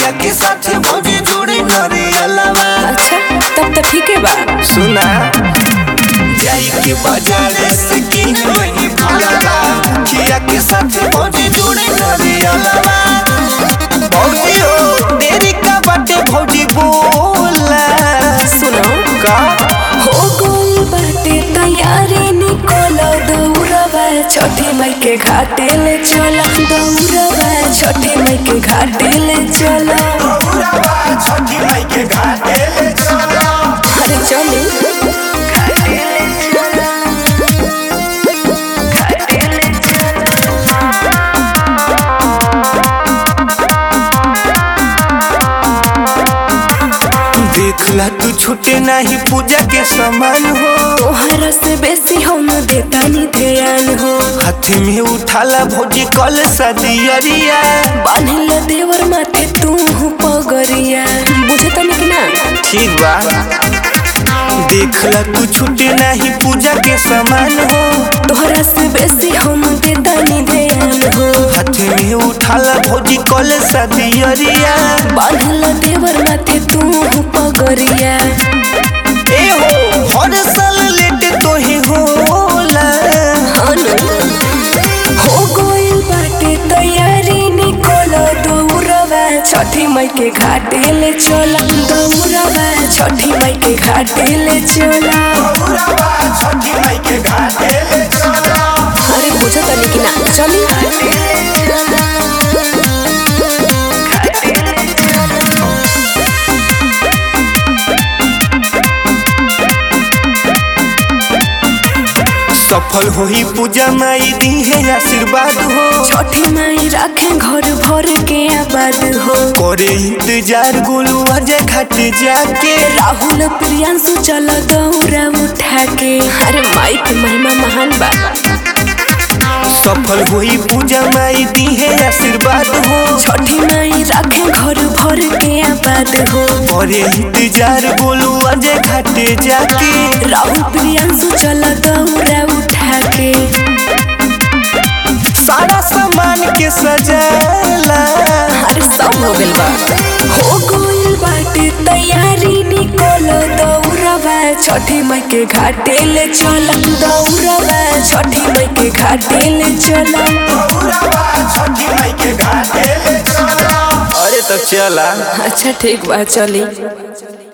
खिया के साथ भौजी जोड़े नरियलवा अच्छा तब तो ठीक है बा सुना जाई के बाजार से किन वही फलवा खिया के साथ भौजी जोड़े नरियलवा भौजी हो देरी का बाटे भौजी बोला सुनो का हो गोल बाटे तैयारी निकोलो दौड़वा छठी मई के घाटे ले चला दौड़वा छठी मई के घाटे ले चला छठी माई के घाटे ले चला अरे चले देखला तू छूटे नहीं पूजा के समान हो तोहरा से बेसी हम देतानी ध्यान हो हाथ में उठाला भौजी कल सदियरिया बांधिल देवर माथे तू पगरिया बुझे तनी कि ना ठीक बा देखला तू छूटे नहीं पूजा के समान हो तोहरा से बेसी हम देतानी ध्यान हो हाथ में उठाला भौजी कल सदियरिया बांधिल देवर माथे तू पगरिया ए हो हर साल लेट तो ही होला अनु हो गइल बाटे तैयारी निकोलो दौड़वा छठी मई के घाटे ले चला दौड़वा छठी मई के घाटे ले चला छठी माई के घाटे ले चला अरे बुझा तनी कि ना चली सफल होई पूजा माई दी है आशीर्वाद हो छठी माई राखे घर भर के आबाद हो करे इंतजार गोलू अजय घाट जाके राहुल प्रियांशु चल दौड़ा उठा के अरे माई के महिमा महान बा सफल होई पूजा माई दी है आशीर्वाद हो छठी माई राखे घर भर के आबाद हो करे इंतजार गोलू अजय घाट जाके राहुल प्रियांशु चल दौड़ा उठा के सारा सामान के सजाला अरे सब हो गइल बा हो गइल बाटे तैयारी निकोलो दौड़वा छठी मई के घाटे ले चला दौड़वा छठी मई के घाटे ले चला छठी माई के घाटे ले चला अरे तो चला अच्छा ठीक बा चली